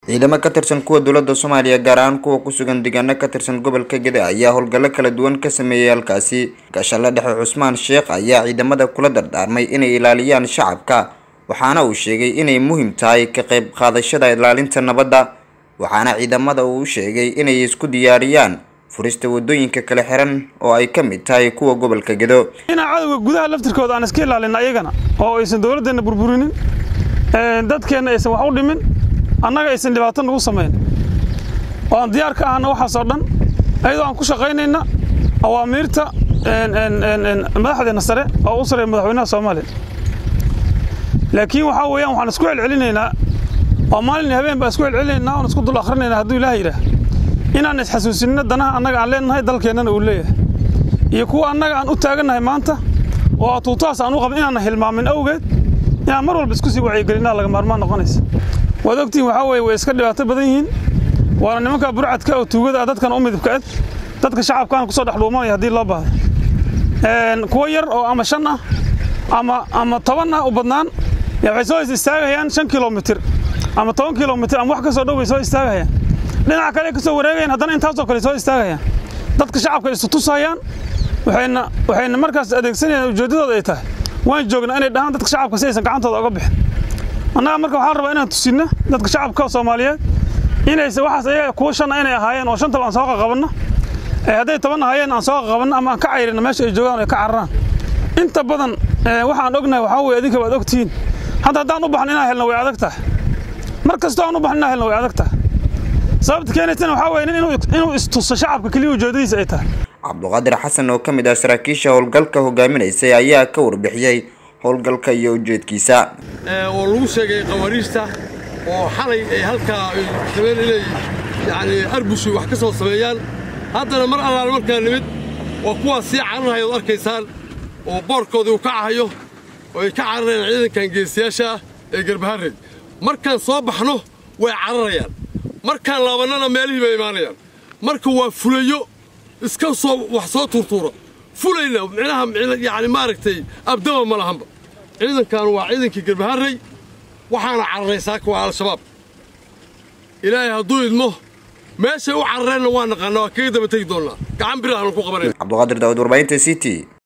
ciidamo ka tirsan kuwa dowladda soomaaliya gaar ahaan kuwa ku sugan deegaano ka tirsan gobolka gede ayaa howlgallo kala duwan ka sameeyey halkaasi gaashalle dhexe cusmaan sheekh ayaa ciidamada kula dardaarmay inay ilaaliyaan shacabka waxaana uu sheegay inay muhiim tahay ka qayb qaadashada ilaalinta nabadda waxaana ciidamada uu sheegay inay isku diyaariyaan furista wadooyinka kala xiran oo ay ka mid tahay kuwa gobolka gedo inaan cadowga gudaha laftirkooda aan iska ilaalina ayagana oo aysan dowladdeenna burburinin dadkeenna aysan wax u dhimin annaga aysan dhibaato nagu samayn oo aan diyaar ka ahna waxaasoo dhan ayadoo aan ku shaqaynayna awaamiirta madaxdeenna sare oo u sareeya madaxweynaha soomaaliya laakiin waxaa weeyaan waxaan isku celcelinaynaa oo maalin iyo habeen baan isku celcelinaynaa oon isku dul akhrinaynaa hadduu ilaah yidhaah inaan isxasuusinno danaha annaga aan leenahay dalkeennana uu leeyahay iyo kuwa annaga aan u taagannahay maanta oo tuutahaas aan u qabin inaanna hilmaamin awgeed inaan mar walba isku sii wacyigelinaa laga maarmaan noqonaysa waad ogtihin waxaa weeye way iska dhibaato badan yihiin waana nimanka burcadka oo tuugada ah dadkan u midibka ed dadka shacabkaan kusoo dhex dhuumanaya haddii loo baahdo kuwa yar oo ama shan ah ama ama toban ah u badnaan waxay soo istaagayaan shan kilomitir ama toban kilomitir ama wax ka soo dhow bay soo istaagayaan dhinaca kale ka soo wareegayaan haddana intaasoo kale soo istaagayaan dadka shacabka isu tusayaan waxayna waxayna markaas adeegsanayaan ujeeddadooda ay tahay waan joognaa inay dhahaan dadka shacabka si aysan gacantooda oga bixin annaga marka waxaan rabaa inaan tusinno dadka shacabka soomaaliyeed inaysa waxaas ayaga kuwa shanna inay ahaayeen oo shantaba aan soo qaqabanno hadday toban ahaayeen aan soo qaqabanno ama aan ka cayrino meesha ay joogaan ay ka cararaan inta badan waxaan ognahay waxaa weye adinka waad ogtihiin hadda haddaan u baxno inaan helno way adag tahay mar kastoo aan u baxno inaan helno way adag tahay sababta keenaysana waxaa weye nin inuu istuso shacabka keliya ujeedadiisa ay tahay cabduqaadir xasan oo ka mid ah saraakiisha howlgalka hogaaminaysay ayaa ka warbixiyey howlgalka iyo ujeedkiisa oo lagu sheegay qawaariijta oo xalay ay halkaa rabeen inay yacni arbushu wax ka soo sameeyaan haddana mar allaale markaa nimid waa kuwaas sii cararhaya od arkaysaan oo boorkoodii uu ka cahayo oo ay ka cararayaan ciidankan geesiyaasha ah ee garbaharey markaan soo baxno way cararayaan markaan laabannana meelihii bay imaanayaan marka waa fulayo iska soo wax soo tuurtuura fulayna micnaha yacni maaragtay abdaba ma lahanba ciidankan waa ciidankii garbaharey waxaana cararay saaka waa al-shabaab ilaahay hadduu idmo meeshay u carareenna waa naqaanaa waa kaga daba tegi doonnaa gacan birahaanu ku qabanayna cabduqaadir daawud warbaahinta c t